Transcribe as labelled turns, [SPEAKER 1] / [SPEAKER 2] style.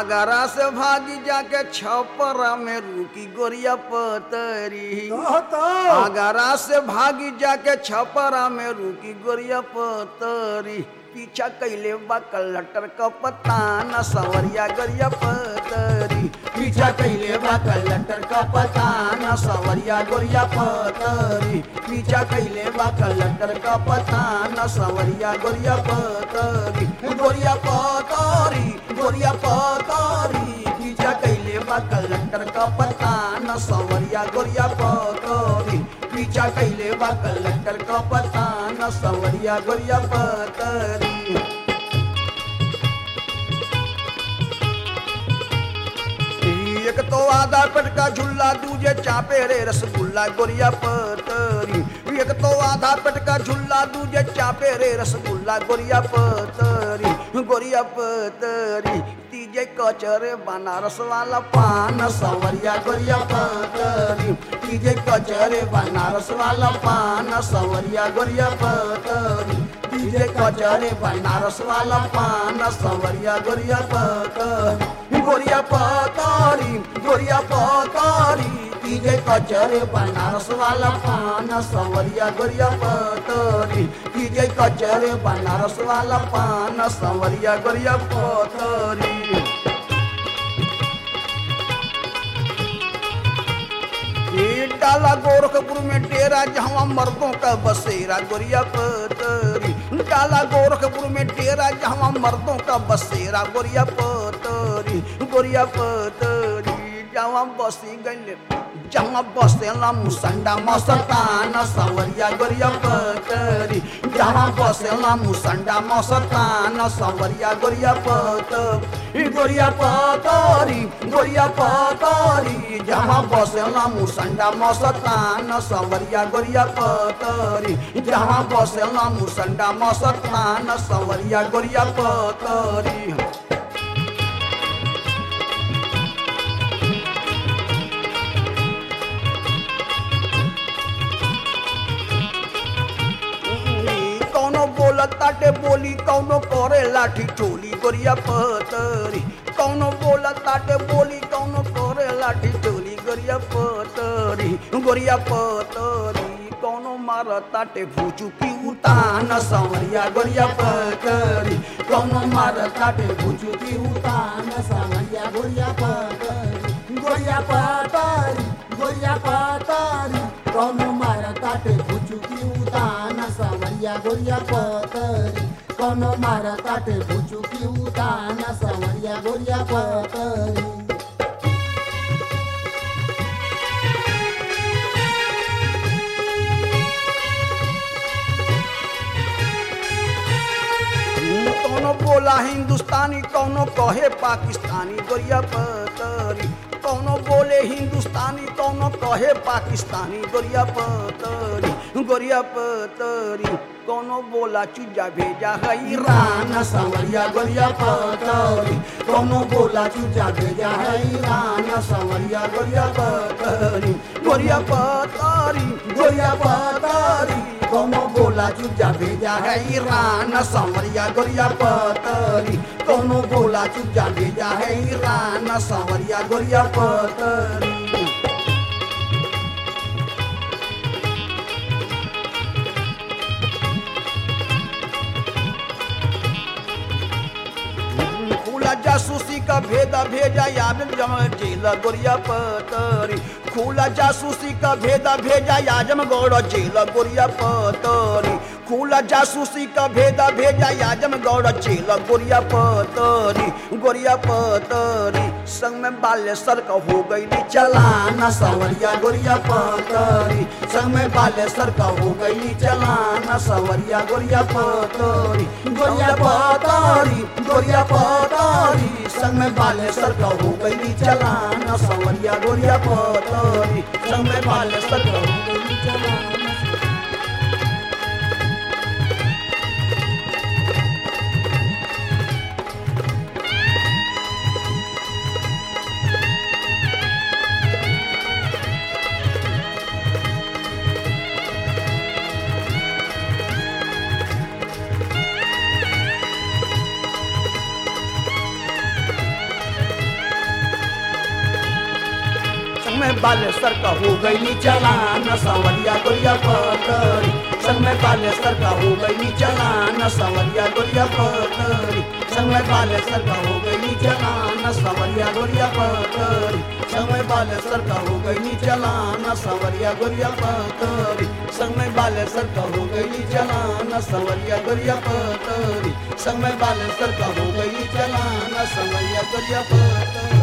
[SPEAKER 1] आगरा से भागी जाके छपरा में रुकी गोरिया पतरी
[SPEAKER 2] कहो तो
[SPEAKER 1] आगरा से भागी जाके छपरा में रुकी गोरिया पतरी पीछा कैले बा कलटर का पता न सवरिया गोरिया पतरी पीछा कैले बा कलटर का पता न सवरिया गोरिया पतरी पीछा कैले बा कलटर का पता न सवरिया गोरिया पतरी गोरिया पतरी गोरिया पतरी पीछा कैले बा कलटर का पता न सवरिया गोरिया पतरी पीछा कैले बा कलटर का पता न सवरिया गोरिया पतरी एक तो आधा पेट का झुल्ला दूजे चापे रे रसगुल्ला गोरिया पतरी एक तो आधा पेट का झुल्ला दूजे चापे रे रसगुल्ला गोरिया पतरी गोरिया पतरी तीजे कचरे बनारस वाला पान सवरिया गोरिया पतरी तीजे कचरे बनारस वाला पान सवरिया गोरिया पतरी तीजे कचरे बनारस वाला पान सवरिया गोरिया पतरी गोरिया पतरी गोरिया पतरी तीजे कचरे बनारस वाला पान सवरिया गोरिया पतरी तीजे कचरे बनारस वाला पान सवरिया गोरिया पतरी ये डाला गोरखपुर में डेरा जहाँ मर्दों का बसेरा गोरिया पतरी डाला गोरखपुर में डेरा जहाँ मर्दों का बसेरा गोरिया पतरी गोरिया पतरी जहाँ बसी गई जहाँ बसेला मुसंडा मस्तान सवरिया गोरिया पतरी जहाँ बसेला मुसंडा मस्तान सवरिया गोरिया पतरी गोरिया पतरी गोरिया पतरी जहाँ बसेला मुसंडा मस्तान सवरिया गोरिया पतरी जहाँ बसेला मुसंडा मस्तान सवरिया गोरिया पतरी कौनो बोलत ताटे बोली कौनो करे लाठी चोली गोरिया पतरी कौनो बोलत ताटे बोली कौनो करे लाठी चोली गोरिया पतरी गोरिया पतरी कौनो मारत ताटे भूचू की उतान सवरिया गोरिया पतरी कौनो मारत ताटे भूचू की उतान सवरिया गोरिया पतरी
[SPEAKER 2] गोरिया पतारी गोरिया पतारी कौनो मारा ताटे भुचुकी उतान सवरिया गोरिया पतरी कौनो मारा ताटे भुचुकी उतान सवरिया गोरिया पतरी
[SPEAKER 1] कौनो बोला हिंदुस्तानी कौनो कहे पाकिस्तानी गोरिया पतरी कौनो बोले हिंदुस्तानी कौनो कहे पाकिस्तानी गोरिया पतरी गोरिया पतरी कौनो बोला चुजा भेजा है ईरान सवरिया गोरिया पतरी कौनो बोला चुजा भेजा है ईरान सवरिया गोरिया पतरी गोरिया पतरी गोरिया पतरी कौनो बोला चुजा भेजा है ईरान सवरिया गोरिया पतरी कौनो बोला चुजा भेजा है ईरान सवरिया गोरिया पतरी खुला जासूसी का भेदा भेजा याद जम जेल गोरिया पतरी खुला जासूसी का भेदा भेजा याजम गौड़ जेल गोरिया पतरी खुला जासूसी का भेदा भेजा याजम गौड़ जेल गोरिया पतरी गोरिया पतरी संग में बालेश्वर का हो गई चलाना सवरिया गोरिया पतरी संग में बालेश्वर का हो गई चलाना सवरिया गोरिया पतरी गोरिया पतरी गोरिया पतरी संग में बालेश्वर का हो गई चलाना सवरिया गोरिया पतरी संग में बालेश्वर का हो गई चलाना में बालेश्वर का हो गई चलान सवरिया गोरिया पतरी संग में बालेश्वर का हो गई चलान सवरिया गोरिया पतरी संग में बालेश्वर का हो गई चलान सवरिया गोरिया पतरी संग में बालेश्वर का हो गई चलान सवरिया गोरिया पतरी संग में बालेश्वर का हो गई चलान सवरिया गोरिया पतरी संग में बालेश्वर का हो गई चलान सवरिया गोरिया पतरी